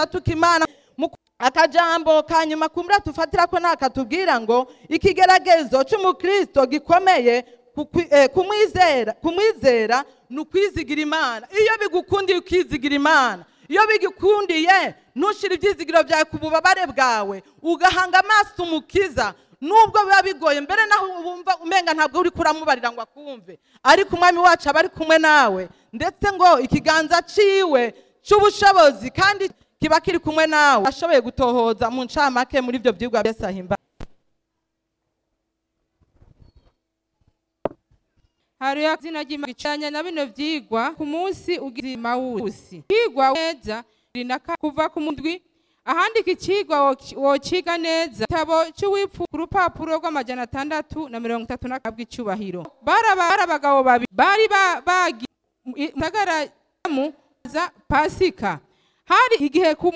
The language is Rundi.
atuka imana Mu- akajambo ka nyuma kumbura tufatira ko nakatubwira ngo ikigeragezo cy'umukristo gikomeye kukwi- eh, kumwizera kumwizera ni ukwizigira imana iyo bigukundiye ukizigira imana iyo bigukundiye ntushire ibyizigiro byawe ku bubabare bwawe ugahanga amaso umukiza nubwo biba bigoye mbere naho wumva umenga ntabwo uri kuramubarira ngo akumve ariko umwami wacu aba ari kumwe nawe ndetse ngo ikiganza ciwe cy'ubushobozi kandi kiba kiri kumwe nawe ashoboye gutohoza mu ncamake muri ibyo byigwa byose ahimba hariya izina ry'imana gicanya na bino vyigwa ku munsi ugira mawusi vyigwa neza bibiri na ka- kuva ku mundwi ahandika icigwa woci- wociga neza igitabo c'uwipfu ku rupapuro rw'amajana atandatu na mirongo itatu na kabwi icubahiro bari aba- bari abagabo babiri bari ba- bagi mu gisagara mu za pasika hari igihe ku